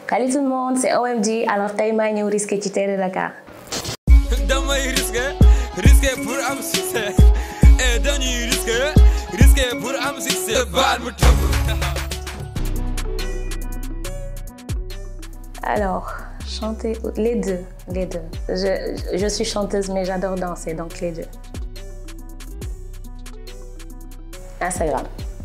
Salut tout le monde, c'est OMG. Alors tey maa ñëw risqué ci Terre Dakar. damay risqué risqué pour am succès et dañuy risqué risqué pour am succès baal mu tëb Alors, chanter les deux, les deux. Je, je suis chanteuse mais j'adore danser, donc les deux. Instagram.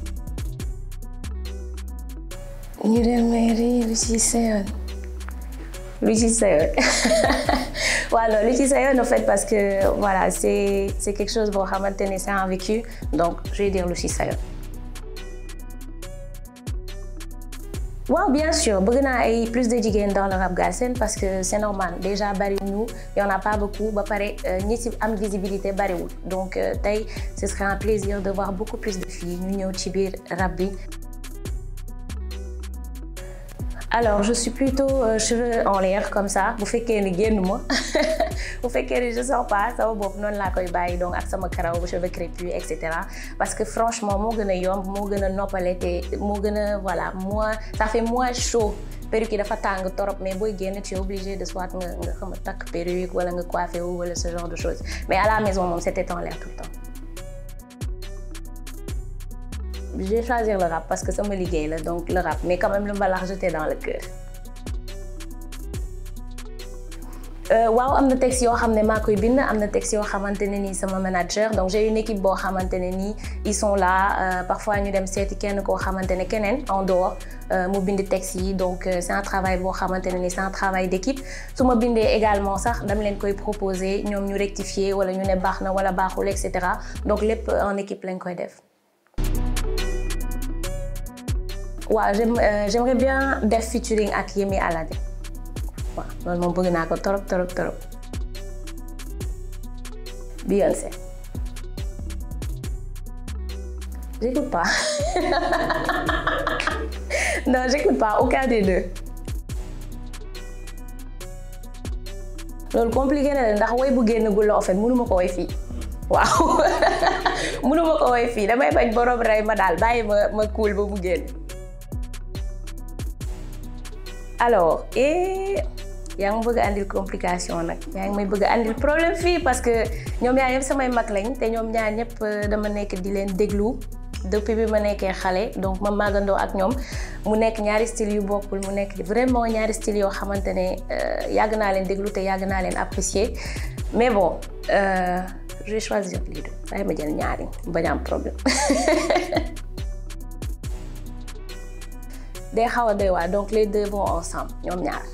ñu dem mairie lu ci sayoon lu ci sayoon waaw non lu ci sayoon en fait parce que voilà c'est c'est quelque chose boo xamante ne c'est un vécu donc je vais dire lu ci sayoon waaw bien sûr bëgg naa ay plus de jigéen dans le rap galsen parce que c'est normal déjà bariwuñu y en a pas beaucoup ba pare ñi ci am visibilité bariwul donc tey ce serait un plaisir de voir beaucoup plus de filles ñu ñëw ci biir rap bi alors je suis plutôt euh, cheveux en l'air comme ça bu fekkee ni génn ma bu fekkee ni je sors pas sama bopp noonu laa koy bàyyi donc ak sama karaw cheveux crépus et cetera parce que franchement moo gën a yomb moo gën a noppale te moo gën a voilà moins ça fait moins chaud perruque yi dafa tàng torop mais booy génn tu es obligé de soit nga nga xam takk perruque wala nga coiffé wu wala ce genre de choses mais à la maison moom c'était en l'air tout le temps. je vais choisir le rap parce que sama liggéey la donc le rap mais quand même le mbalax jeté dans le cœur. waaw am na texte yoo xam ne maa koy bind am na texte yoo xamante ne nii sama manager donc j'ai une équipe boo xamante ne nii ils sont là euh, parfois ñu dem seeti kenn koo xamante ne keneen en dehors mu bind texte yi donc euh, c'est un travail boo xamante ne nii c'est un travail d'équipe su ma bindee également sax dama leen koy proposer ñoom ñu rectifier wala ñu ne baax na wala baaxul et cetera donc lépp en équipe lañ koy def. waaw j'aime euh, j'aimerais bien def featuring ak Yemi Alade waaw loolu moom bëgg naa ko torop torop torop Beyoncé j'écoute pas non j'écoute pas aucun des deux loolu compliqué na ndax woy bu génn gu la en fait mënuma ko woy fii waaw mënuma ko woy fii damay bañ borom rey ma daal bàyyi ma ma kuul ba mu génn alors et yaa ngi bëgg a andil complication nag yaa ngi may bëgg a andil problème fii parce que ñoom ñaar ñëpp samay mag lañ te ñoom ñaar ñëpp dama nekk di leen déglu depuis bi ma nekkee xale donc ma màggandoo ak ñoom mu nekk ñaari style yu bokkul mu nekk vraiment ñaari style yoo xamante ne yàgg naa leen déglu te yàgg naa leen apprécier mais bon euh, je vais choisir lii de waaye ma jël ñaari bañ am problème day xaw a doy waar donc les deux vont ensemble ñoom ñaar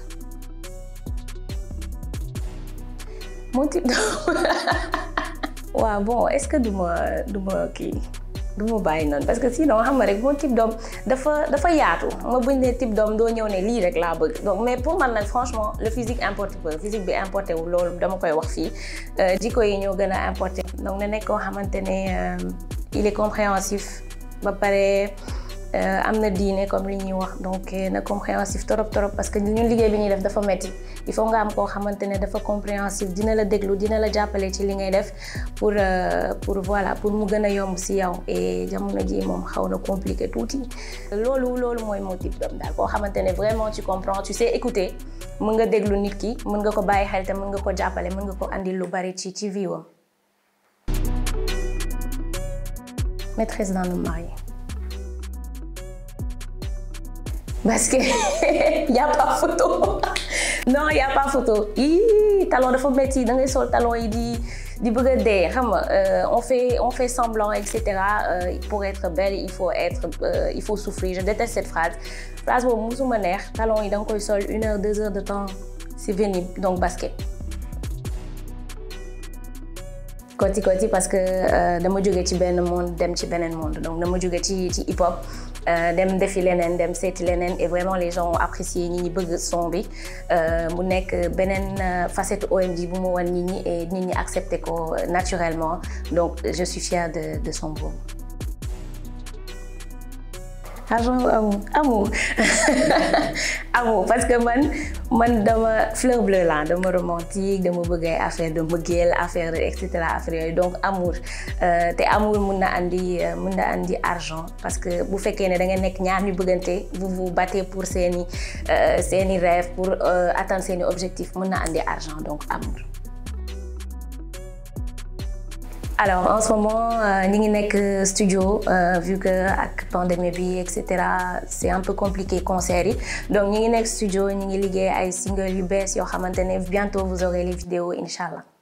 mon type de waaw bon est-ce que du ma du ma kii du ma bàyyi noonu parce que sinon xam nga rek mon type d'homme dafa dafa yaatu ma buñ ne type d'homme doo ñëw ne lii rek laa bëgg donc mais pour man nag franchement le physique importe peu physique bi importé wu loolu dama koy wax fii jikko yi ñoo gën a importé donc na nekk koo xamante ne il est compréhensif ba pare am na diine comme li ñuy wax donc na compréhensif torop torop parce que ñun liggéey bi ñuy def dafa metti il faut nga am koo xamante ne dafa compréhensif dina la déglu dina la jàppale ci li ngay def pour pour voilà pour mu gën a yomb si yow et jamono ji moom xaw na compliqué tuuti. loolu loolu mooy mon type d'homme daal koo xamante ne vraiment tu comprends tu sais écouter mën nga déglu nit ki mën nga ko bàyyi xel te mën nga ko jàppale mën nga ko andil lu bari ci ci vie wam. maîtresse d'un homme marié. parce que y a pas photo non y a pas photo ii talon dafa metti da ngay sol talon yi di di bëgg a dee xam nga on fait on fait semblant et cetera pour être belle il faut être il faut souffrir je déteste cette phrase phrase boobu musuma neex talon yi da nga koy sol une heure deux heures de temps c'est pénible donc basket. koti koti parce que dama jóge ci benn monde dem ci beneen monde donc dama jóge ci ci hip hop. dem defi leneen dem seeti leneen et vraiment les gens ont apprécié ñi ñi bëgg son bi mu nekk beneen facette OMG bu mu wan nit ñi et nit ñi accepté ko naturellement donc je suis fière de de son boobu. argent ou amour amour amour parce que man man dama fleur bleue la dama romantique dama bëgg ay affaire de mbëggeel affaire et cetera affaire yooyu donc amour te amour mun na andi mun na andi argent parce que bu fekkee ne da ngeen nekk ñaar ñu bëggante vous vous battez pour seeni seeni rêve pour atteindre seeni objectif mun na andi argent donc amour. alors en ce moment ñi ngi nekk studio vu que ak pandémie bi et cetera c'est un peu compliqué concert yi donc ñi ngi nekk studio ñi ngi liggéey ay single yu bees yoo xamante ne bientôt vous aurez les vidéos incha allah.